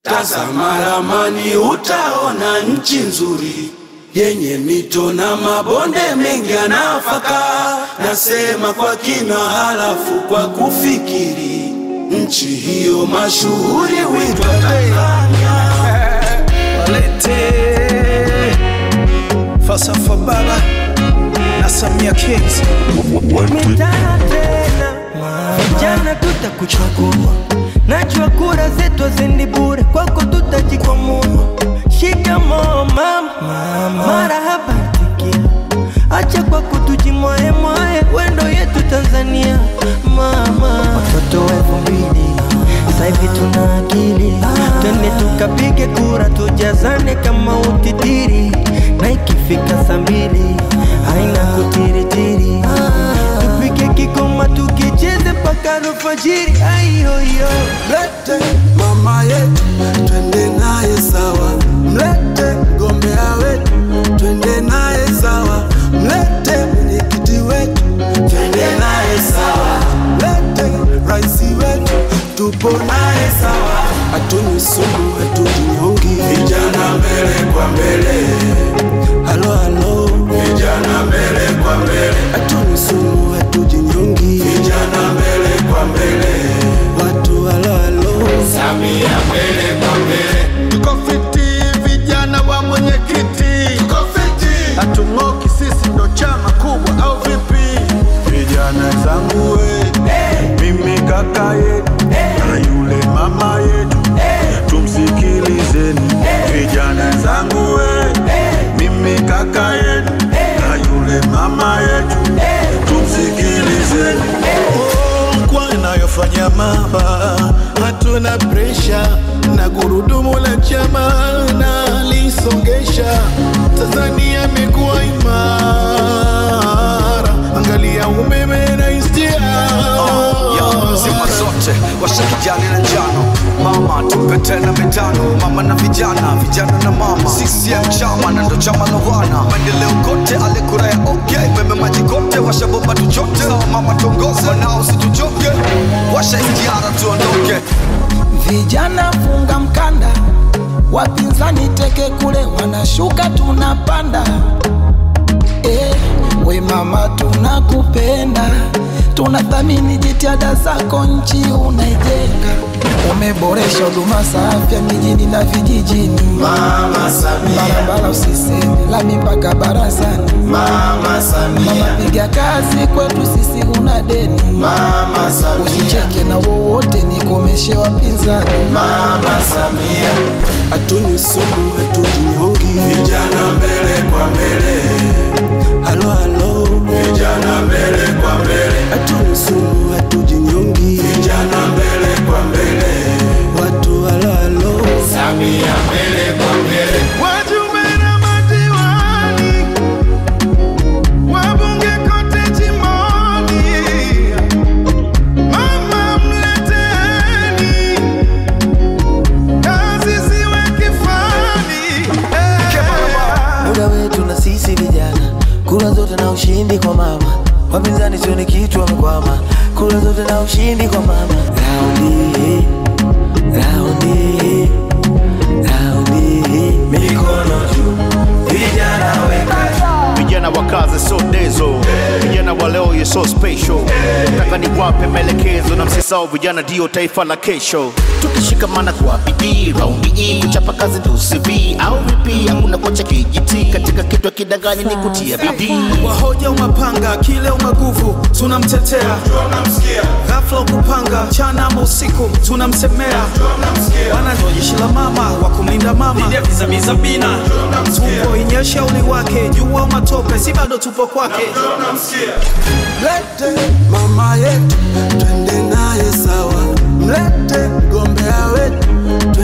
Tazama ramani utaona nchi nzuri yenye mito na mabonde mengi ya nafaka. Nasema kwa kina, halafu kwa kufikiri, nchi hiyo mashuhuri huitwa Tanzania. Walete falsafa baba na Samia Kings mitana tena vijana tutakuchagua najua kura zetu haziendi bure kwako tutajikwamua shikamoo mama marahaba tikia acha kwa kutujimwae mwae wendo yetu tanzania mama watoto wa elfu mbili sasa hivi tuna akili twende tukapige kura tujazane kama utitiri na ikifika saa mbili haina kutiritiri tupike kikoma tukicheze mpaka alfajiri aiyoyo Mlete mama yetu twende naye sawa, mlete mgombea wetu twende naye sawa, mlete mwenyekiti wetu twende naye sawa, mlete raisi wetu tupo naye sawa, hatuni sumu hatujinyongi, vijana mbele kwa mbele, halo halo, vijana mbele kwa mbele, hatuni sumu hatujinyongi, vijana mbele kwa mbele, watu halo halo. Samia mbele kwa mbele, Tuko fiti vijana wa mwenyekiti, tuko fiti, hatung'oki sisi ndo chama kubwa au vipi? Vijana zangu we, mimi kaka yetu na yule mama yetu, tumsikilizeni. Vijana zangu we, mimi kaka yetu na yule mama yetu, tumsikilizeni. Oh, kwa inayofanya mama, hatuna presha na gurudumu la chama na lisongesha. Tanzania imekuwa imara, angalia umeme na istia ya zima zote washa kijani na njano mama tupe tena mitano mama na vijana vijana na mama CCM chama na ndo chama la wana maendeleo kote ale kura ya okay meme maji kote washa bomba tuchote sawa mama tongoze wanao situchoke washa istiara tuondoke Vijana funga mkanda, wapinzani teke kule, wanashuka tunapanda. Eh, we mama, tunakupenda, tunathamini jitihada zako, nchi unaijenga. Umeboresha huduma za afya mijini na vijijini, Mama Samia, barabara usiseme, lami mpaka barazani. Mama Mama, Samia, piga kazi kwetu sisi, una deni. Mama Samia, Usicheke na wowote, nikomeshe wapinzani. Mama Samia, hatuni sumu hatujinyongi, vijana mbele kwa mbele, halo halo, vijana mbele kwa mbele, hatuni sumu hatujinyongi, vijana mbele kwa mbele, watu halo halo. Samia mbele kwa mbele, Wajumbe na madiwani, wabunge kote jimboni, mama mleteni, kazi ziwe kifani. Eh. muda wetu na sisi vijana, kura zote na ushindi kwa mama. Wapinzani sioni kitu wamekwama, kura zote na ushindi kwa mama. Raundi hii, raundi hii, raundi hii, mikono juu, vijana weka vijana wa kazi so dezo vijana wa leo ye so special nataka niwape maelekezo na msisao vijana ndio taifa la kesho tukishikamana kwa bidii raundi hii kuchapa kazi ndio CV au vipi hakuna kocha kijiti katika kitu kidanganyi ni kutia bidii wahoja umapanga kile umaguvu tunamtetea ghafla ukupanga mchana ama usiku tunamsemea wana ndo jeshi la mama wa kumlinda mama vizamizabina tupo inyesha uli wake jua matope si bado tupo kwake Mlete mama yetu twende naye sawa, mlete mgombea wetu twende